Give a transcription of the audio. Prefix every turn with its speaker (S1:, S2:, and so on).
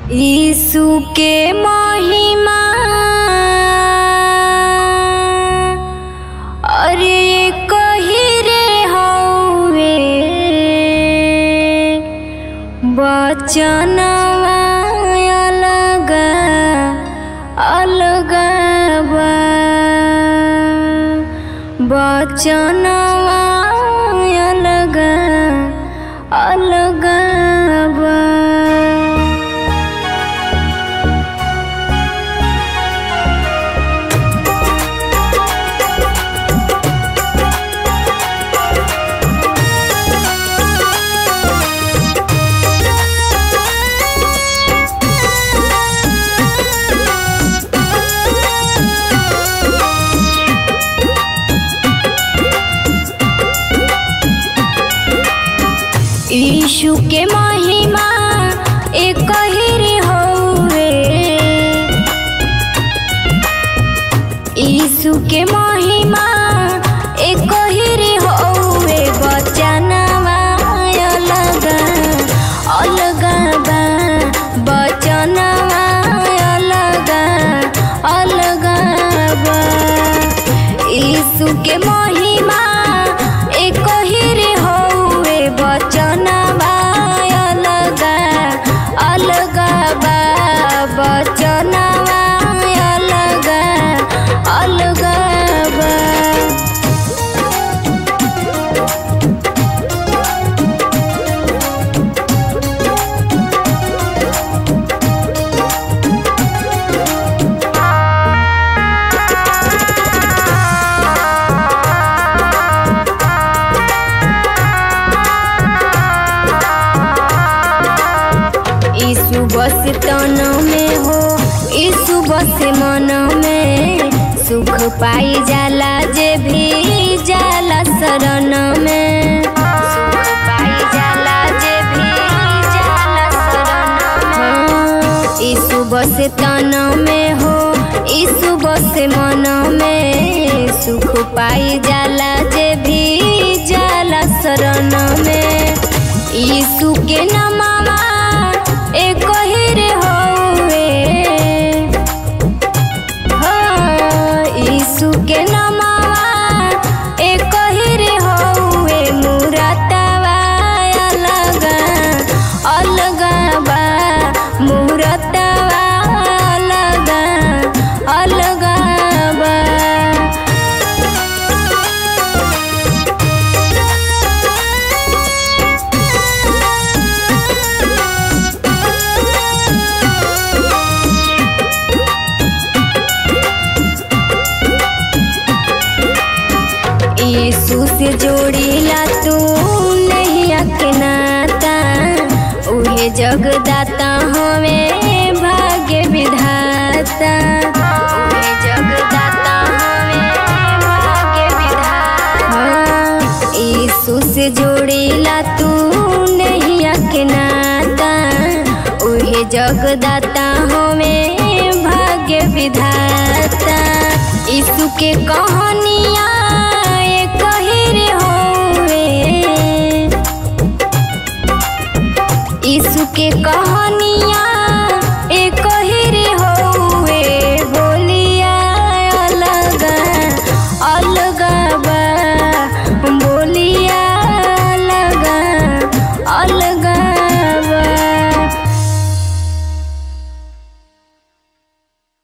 S1: यीशु के महिमा अरे कही रे हौवे बचनवा अलग अलग बा बचनवा अलग अलग बा यीशु के महिमा एक ही रे हौवे यीशु के महिमा एक ही रे हौवे बचनवा अलग अलग बा बचनवा अलग अलग बा यीशु के महिमा एक ही रे हौवे बचनवा अलग अलग बा बचनवा अलग अलग बा यीशु बस तन में हो यीशु बस मन में सुख पाई जाला जे भी जाला शरण में सुख पाई जाला जे भी जाला शरण में यीशु बस तन में हो यीशु बस मन में सुख पाई जाला जे भी जाला शरण में यीशु के नमवा एक ही रे हौवे हाँ, यीशु के नमवा एक ही रे हौवे मूरतवा अलग अलग बा मूरतवा अलग अलग बा यीशु से जोड़ीला तू नहीं के नाता उहे जगदाता हमें भाग्य विधाता उहे जगदाता हमें भाग्य विधाता हाँ, यीशु से जोड़ीला तू नहीं के नाता उहे जगदाता हमें भाग्य विधाता यीशु के कहानिया एक ही रे होवे यीशु के कहानिया